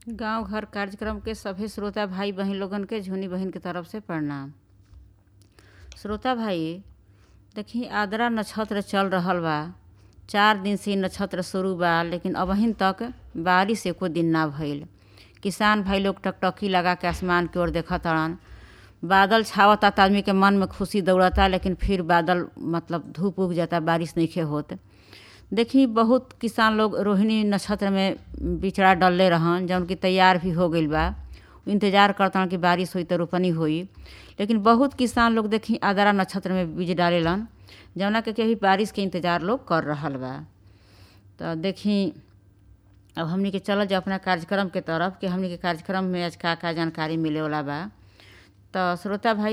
गांव घर कार्यक्रम के सभे श्रोता भाई बहिन लोगन के झुनी बहिन के तरफ से प्रणाम श्रोता भाई देखी आद्रा नक्षत्र चल रहल बा चार दिन से इ नक्षत्र शुरू बा लेकिन अबहिन तक बारिश एको दिन ना भइल किसान भाई लोग टकटकी लगा के आसमान की ओर देखत हड़न बादल छावता त आदमी के मन में खुशी दौड़ता लेकिन फिर बादल मतलब धूप उग जाता बारिश नइखे होत देखी बहुत किसान लोग रोहिणी नक्षत्र में बिचड़ा डलले रहन जौन कि तैयार भी हो गइल बा इंतजार करतन कि बारिश होई त रोपनी होई लेकिन बहुत किसान लोग देखी आद्रा नक्षत्र में बीज डालेलन जौना के कभी बारिश के इंतजार लोग कर रहल बा तो देखी अब हमनी के चलल जाओ अपना कार्यक्रम के तरफ कि हमनी के कार्यक्रम में आज का का जानकारी मिले वाला बा तो श्रोता भाई